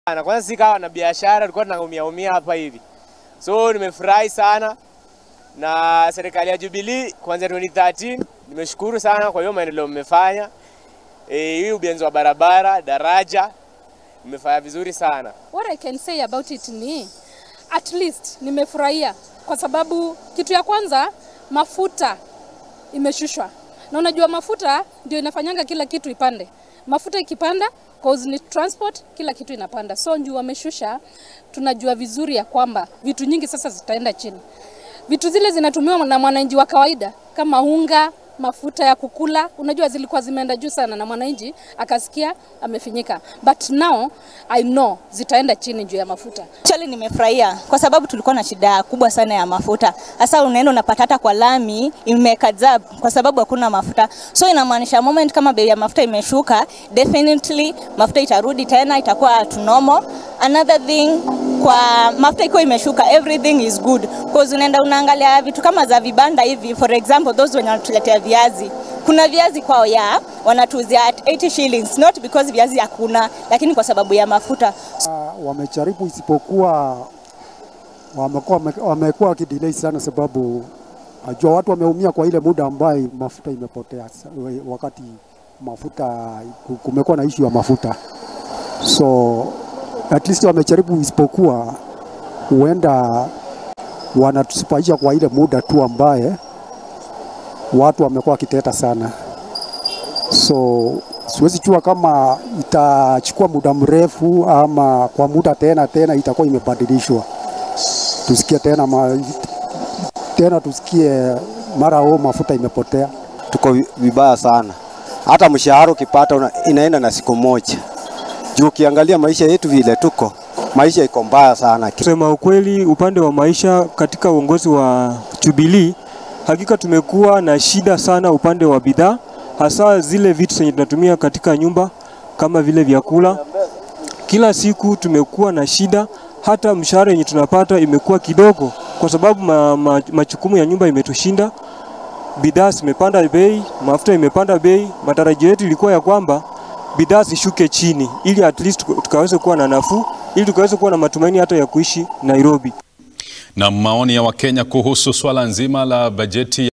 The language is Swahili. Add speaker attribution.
Speaker 1: Na kwanza si kawa na biashara, tulikuwa tunaumia umia hapa hivi, so nimefurahi sana na serikali ya Jubilee kuanzia 2013 nimeshukuru sana kwa hiyo maendeleo mmefanya. Eh, hii ujenzi wa barabara, daraja mmefanya vizuri sana.
Speaker 2: What I can say about it ni at least nimefurahia kwa sababu kitu ya kwanza mafuta imeshushwa, na unajua mafuta ndio inafanyanga kila kitu ipande. Mafuta ikipanda cause ni transport, kila kitu inapanda. So juu wameshusha, tunajua vizuri ya kwamba vitu nyingi sasa zitaenda chini. Vitu zile zinatumiwa na mwananchi wa kawaida kama unga, mafuta ya kukula, unajua zilikuwa zimeenda juu sana, na mwananchi akasikia amefinyika, but now I know zitaenda chini juu ya mafuta.
Speaker 3: Actually nimefurahia kwa sababu tulikuwa na shida kubwa sana ya mafuta. Hasa unaenda unapata hata kwa lami imekazab kwa sababu hakuna mafuta. So inamaanisha moment kama bei ya mafuta imeshuka, definitely mafuta itarudi tena itakuwa to normal. Another thing kwa mafuta ikiwa imeshuka everything is good because unaenda unaangalia vitu kama za vibanda hivi, for example those wenye wanatuletea viazi kuna viazi kwao ya wanatuuzia at 80 shillings not because viazi hakuna, lakini kwa sababu ya mafuta.
Speaker 4: Uh, wamejaribu isipokuwa wamekuwa wamekuwa wakidelay sana, sababu najua watu wameumia kwa ile muda ambaye mafuta imepotea, wakati mafuta kumekuwa na issue ya mafuta, so at least wamejaribu, isipokuwa huenda wanatusipaisha kwa ile muda tu ambaye watu wamekuwa wakiteta sana, so siwezi jua kama itachukua muda mrefu ama kwa muda tena tena itakuwa imebadilishwa, tusikie tena ma, tena tusikie mara o mafuta imepotea.
Speaker 5: Tuko vibaya sana, hata mshahara ukipata inaenda na siku moja, juu ukiangalia maisha yetu vile tuko maisha iko mbaya sana.
Speaker 6: Kusema ukweli, upande wa maisha katika uongozi wa Jubilee hakika tumekuwa na shida sana upande wa bidhaa, hasa zile vitu zenye tunatumia katika nyumba kama vile vyakula. Kila siku tumekuwa na shida, hata mshahara yenye tunapata imekuwa kidogo, kwa sababu ma, ma, majukumu ya nyumba imetushinda. Bidhaa zimepanda bei, mafuta imepanda bei. Matarajio yetu ilikuwa ya kwamba bidhaa zishuke chini, ili at least tukaweze kuwa na nafuu, ili tukaweze kuwa na matumaini hata ya kuishi Nairobi.
Speaker 7: Na maoni ya Wakenya kuhusu swala nzima la bajeti